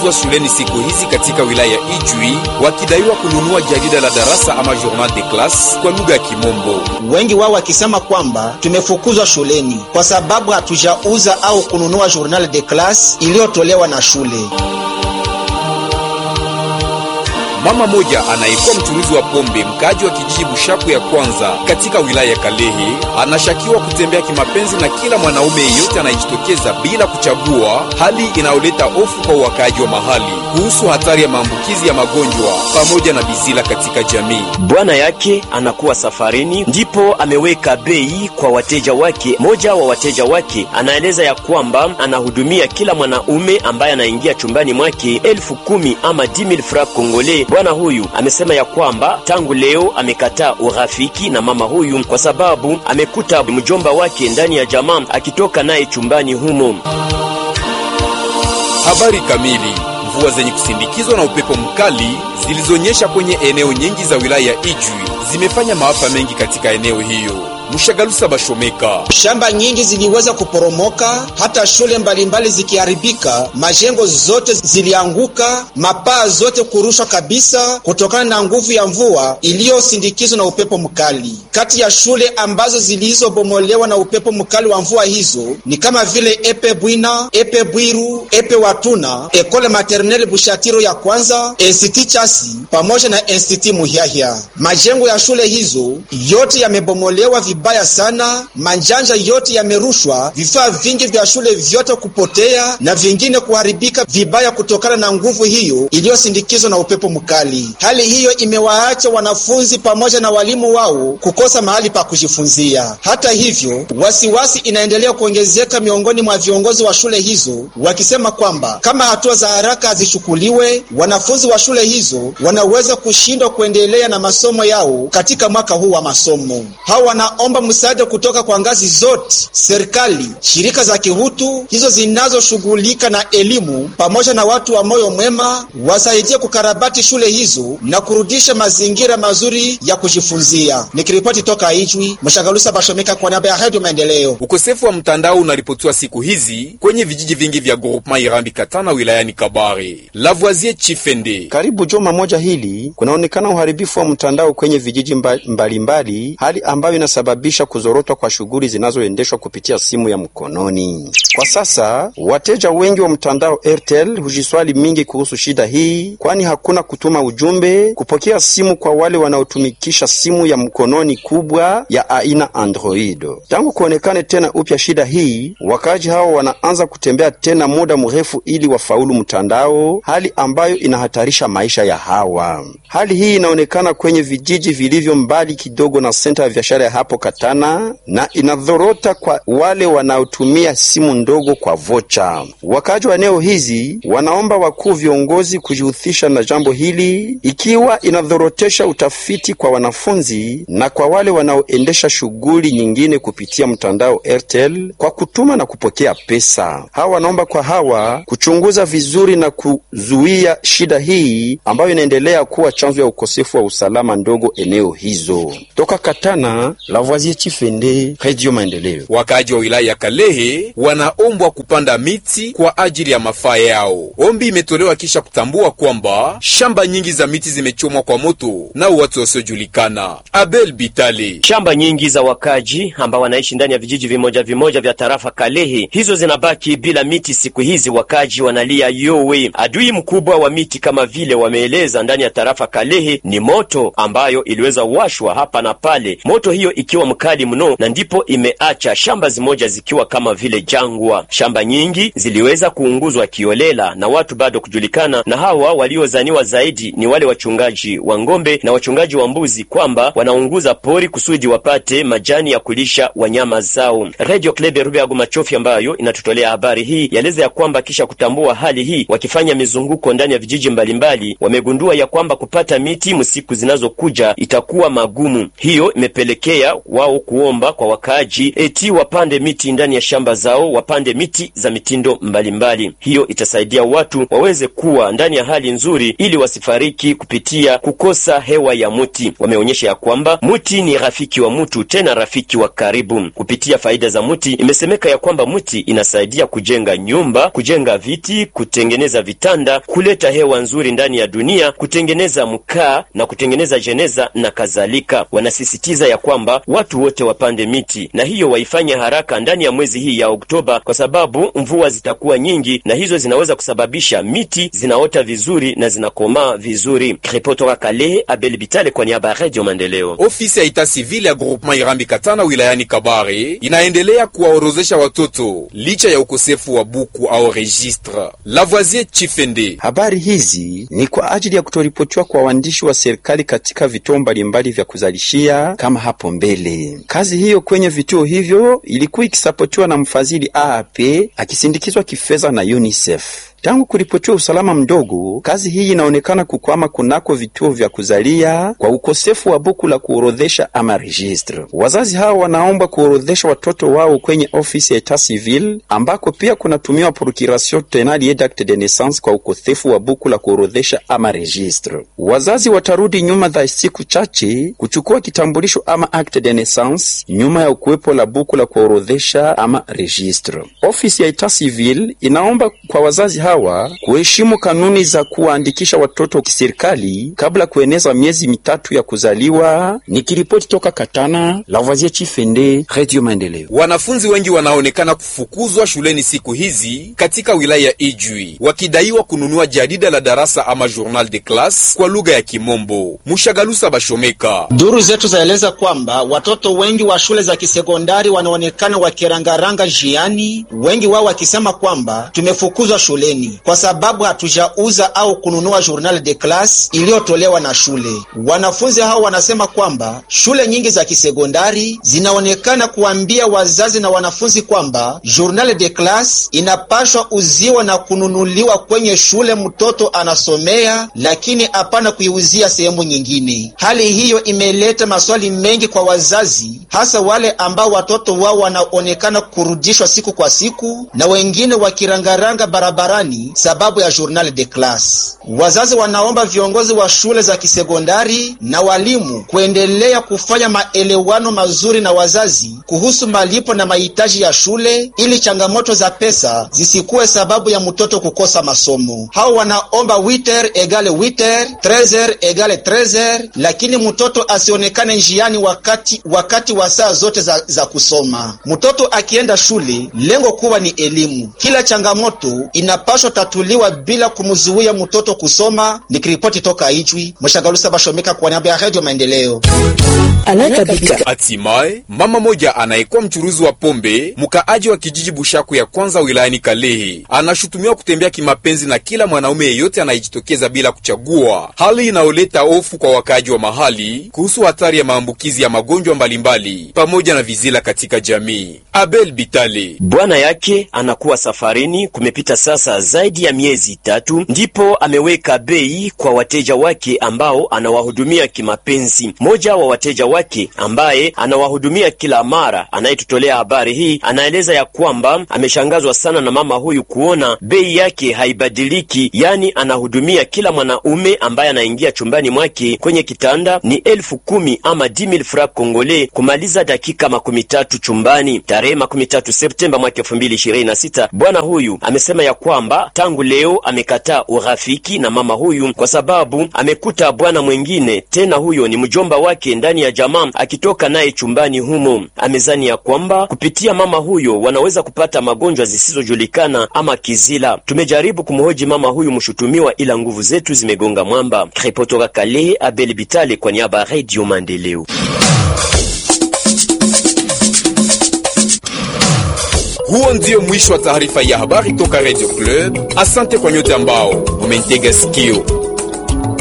wamefukuzwa shuleni siku hizi katika wilaya ya Ijwi wakidaiwa kununua jarida la darasa ama journal de classe kwa lugha ya Kimombo. Wengi wao wakisema kwamba tumefukuzwa shuleni kwa sababu hatujauza au kununua journal de classe iliyotolewa na shule. Mama moja anayekuwa mchuruzi wa pombe mkaji wa kijiji Bushaku ya kwanza katika wilaya ya Kalehe anashakiwa kutembea kimapenzi na kila mwanaume yeyote anayejitokeza bila kuchagua, hali inayoleta hofu kwa wakaaji wa mahali kuhusu hatari ya maambukizi ya magonjwa pamoja na bizila katika jamii. Bwana yake anakuwa safarini, ndipo ameweka bei kwa wateja wake. Moja wa wateja wake anaeleza ya kwamba anahudumia kila mwanaume ambaye anaingia chumbani mwake elfu kumi ama 10000 francs congolais. Bwana huyu amesema ya kwamba tangu leo amekataa urafiki na mama huyu kwa sababu amekuta mjomba wake ndani ya jamaa akitoka naye chumbani humo. Habari kamili. Mvua zenye kusindikizwa na upepo mkali zilizonyesha kwenye eneo nyingi za wilaya ya Ijwi zimefanya maafa mengi katika eneo hiyo. Mushagalusa Bashomeka. Shamba nyingi ziliweza kuporomoka, hata shule mbalimbali zikiharibika, majengo zote zilianguka, mapaa zote kurushwa kabisa kutokana na nguvu ya mvua iliyosindikizwa na upepo mkali. Kati ya shule ambazo zilizobomolewa na upepo mkali wa mvua hizo ni kama vile Epe Bwina, Epe Bwiru, Epe Watuna, Ekole Maternelle Bushatiro ya kwanza, Institut Chasi pamoja na Institut Muhiahia. Majengo ya shule hizo yote yamebomolewa vibaya sana, manjanja yote yamerushwa, vifaa vingi vya shule vyote kupotea na vingine kuharibika vibaya kutokana na nguvu hiyo iliyosindikizwa na upepo mkali. Hali hiyo imewaacha wanafunzi pamoja na walimu wao kukosa mahali pa kujifunzia. Hata hivyo, wasiwasi inaendelea kuongezeka miongoni mwa viongozi wa shule hizo, wakisema kwamba kama hatua za haraka hazichukuliwe, wanafunzi wa shule hizo wanaweza kushindwa kuendelea na masomo yao katika mwaka huu wa masomo. Hao wanaomba msaada kutoka kwa ngazi zote, serikali, shirika za kihutu hizo zinazoshughulika na elimu, pamoja na watu wa moyo mwema wasaidie kukarabati shule hizo na kurudisha mazingira mazuri ya kujifunzia. Nikiripoti toka Ijwi, Mshagalusa Bashomeka kwa niaba ya Radio Maendeleo. Ukosefu wa mtandao unaripotiwa siku hizi kwenye vijiji vingi vya groupement Irambi Katana wilayani Kabare. Lavoisier Chifende. Karibu juma moja hili kunaonekana uharibifu wa mtandao kwenye vijiji mbalimbali mbali, hali ambayo inasababisha kuzorotwa kwa shughuli zinazoendeshwa kupitia simu ya mkononi. Kwa sasa wateja wengi wa mtandao Airtel hujiswali mingi kuhusu shida hii, kwani hakuna kutuma ujumbe, kupokea simu kwa wale wanaotumikisha simu ya mkononi kubwa ya aina Android. Tangu kuonekane tena upya shida hii, wakaji hao wanaanza kutembea tena muda mrefu ili wafaulu mtandao, hali ambayo inahatarisha maisha ya hawa. Hali hii inaonekana kwenye vijiji vilivyo mbali kidogo na senta ya biashara ya hapo Katana na inadhorota kwa wale wanaotumia simu ndogo kwa vocha. Wakaji wa eneo hizi wanaomba wakuu viongozi kujihusisha na jambo hili, ikiwa inadhorotesha utafiti kwa wanafunzi na kwa wale wanaoendesha shughuli nyingine kupitia mtandao Airtel kwa kutuma na kupokea pesa. Hawa wanaomba kwa hawa kuchunguza vizuri na kuzuia shida hii ambayo inaendelea kuwa chanzo ya ukosefu wa usalama ndogo eneo hizo. Toka Katana, Lavoisier Chifende, Radio Maendeleo. Wakaaji wa wilaya ya Kalehe wanaombwa kupanda miti kwa ajili ya mafaa yao. Ombi imetolewa kisha kutambua kwamba shamba nyingi za miti zimechomwa kwa moto na watu wasiojulikana. Abel Bitale. Shamba nyingi za wakaji ambao wanaishi ndani ya vijiji vimoja vimoja vya tarafa Kalehe, hizo zinabaki bila miti siku hizi. Wakaji wanalia yowe. Adui mkubwa wa miti kama vile wameeleza ndani ya tarafa Kalehe ni moto ambayo iliweza washwa hapa na pale, moto hiyo ikiwa mkali mno, na ndipo imeacha shamba zimoja zikiwa kama vile jangwa. Shamba nyingi ziliweza kuunguzwa kiolela na watu bado kujulikana, na hawa waliozaniwa zaidi ni wale wachungaji wa ng'ombe na wachungaji wa mbuzi, kwamba wanaunguza pori kusudi wapate majani ya kulisha wanyama zao. Radio Klebe Rubeago Machofi ambayo inatutolea habari hii yaeleza ya kwamba kisha kutambua hali hii, wakifanya mizunguko ndani ya vijiji mbalimbali, wamegundua ya kwamba kupata miti msiku zinazokuja itakuwa magumu. Hiyo imepelekea wao kuomba kwa wakaaji eti wapande miti ndani ya shamba zao, wapande miti za mitindo mbalimbali mbali. Hiyo itasaidia watu waweze kuwa ndani ya hali nzuri, ili wasifariki kupitia kukosa hewa ya muti. Wameonyesha ya kwamba muti ni rafiki wa mtu, tena rafiki wa karibu. Kupitia faida za muti, imesemeka ya kwamba muti inasaidia kujenga nyumba, kujenga viti, kutengeneza vitanda, kuleta hewa nzuri ndani ya dunia, kutengeneza mkaa na kutengeneza jeneza na kadhalika. Wanasisitiza ya kwamba watu wote wapande miti, na hiyo waifanye haraka ndani ya mwezi hii ya Oktoba, kwa sababu mvua zitakuwa nyingi na hizo zinaweza kusababisha miti zinaota vizuri na zinakomaa vizuri. Ripotoka Kalehe, Abel Bitale kwa niaba ya Radio Maendeleo. Ofisi ya ita sivile ya groupement Irambi Katana wilayani Kabare inaendelea kuwaorozesha watoto licha ya ukosefu wa buku au registre. Lavoisier Chifende. Habari hizi ni kwa ajili ya kutoripotiwa kwa waandishi wa serikali katika vituo mbalimbali vya kuzalishia kama hapo mbele. Kazi hiyo kwenye vituo hivyo ilikuwa ikisapotiwa na mfadhili AAP akisindikizwa kifedha na UNICEF. Tangu kuripotiwa usalama mdogo, kazi hii inaonekana kukwama kunako vituo vya kuzalia kwa ukosefu wa buku la kuorodhesha ama registre. Wazazi hao wanaomba kuorodhesha watoto wao kwenye ofisi ya etat civil, ambako pia kunatumiwa procuration tenali d'acte de naissance kwa ukosefu wa buku la kuorodhesha ama registre. Wazazi watarudi nyuma za siku chache kuchukua kitambulisho ama acte de naissance nyuma ya ukuwepo la buku la kuorodhesha ama registre. Ofisi ya etat civil inaomba kwa wazazi hawa kuheshimu kanuni za kuwaandikisha watoto kiserikali kabla kueneza miezi mitatu ya kuzaliwa. Nikiripoti toka Katana, Lavoisier Chifende, Radio Maendeleo. Wanafunzi wengi wanaonekana kufukuzwa shuleni siku hizi katika wilaya ya Ijwi wakidaiwa kununua jarida la darasa ama journal de classe kwa lugha ya Kimombo. Mushagalusa Bashomeka. Duru zetu zaeleza kwamba watoto wengi wa shule za kisekondari wanaonekana wakirangaranga njiani, wengi wao wakisema kwamba tumefukuzwa shuleni kwa sababu hatujauza au kununua journal de classe iliyotolewa na shule. Wanafunzi hao wanasema kwamba shule nyingi za kisekondari zinaonekana kuambia wazazi na wanafunzi kwamba journal de classe inapashwa uziwa na kununuliwa kwenye shule mtoto anasomea, lakini hapana kuiuzia sehemu nyingine. Hali hiyo imeleta maswali mengi kwa wazazi, hasa wale ambao watoto wao wanaonekana kurudishwa siku kwa siku na wengine wakirangaranga barabarani sababu ya journal de classe. Wazazi wanaomba viongozi wa shule za kisekondari na walimu kuendelea kufanya maelewano mazuri na wazazi kuhusu malipo na mahitaji ya shule ili changamoto za pesa zisikuwe sababu ya mtoto kukosa masomo. Hao wanaomba witer egale witer, trezer egale trezer, lakini mtoto asionekane njiani wakati wakati wa saa zote za, za kusoma. Mtoto akienda shule, lengo kubwa ni elimu. Kila changamoto inapaswa tatuliwa bila kumzuia mtoto kusoma. Nikiripoti toka Ijwi, Mshagalusa Bashomeka kwa niaba ya Radio Maendeleo. Hatimaye mama moja anayekuwa mchuruzi wa pombe mkaaji wa kijiji Bushaku ya kwanza wilayani Kalehe anashutumiwa kutembea kimapenzi na kila mwanaume yeyote anayejitokeza bila kuchagua, hali inayoleta hofu kwa wakaaji wa mahali kuhusu hatari ya maambukizi ya magonjwa mbalimbali pamoja na vizila katika jamii. Abel Bitale bwana yake anakuwa safarini, kumepita sasa zaidi ya miezi tatu, ndipo ameweka bei kwa wateja wake ambao anawahudumia kimapenzi. Mmoja wa wateja wake ambaye anawahudumia kila mara, anayetutolea habari hii, anaeleza ya kwamba ameshangazwa sana na mama huyu kuona bei yake haibadiliki, yani anahudumia kila mwanaume ambaye anaingia chumbani mwake kwenye kitanda ni elfu kumi ama 10000 francs congolais kumaliza dakika makumi tatu chumbani. Tarehe makumi tatu Septemba mwaka elfu mbili ishirini na sita bwana huyu amesema ya kwamba tangu leo amekataa urafiki na mama huyu kwa sababu amekuta bwana mwengine tena, huyo ni mjomba wake ndani ya jamaa, akitoka naye chumbani humo. Amezani ya kwamba kupitia mama huyo wanaweza kupata magonjwa zisizojulikana ama kizila. Tumejaribu kumhoji mama huyu mshutumiwa, ila nguvu zetu zimegonga mwamba. Ripotoka Kalehe, Abel Bitale kwa niaba ya Radio Maendeleo. Huo ndio mwisho wa taarifa ya habari toka Radio Club. Asante kwa nyote ambao mumentega sikio.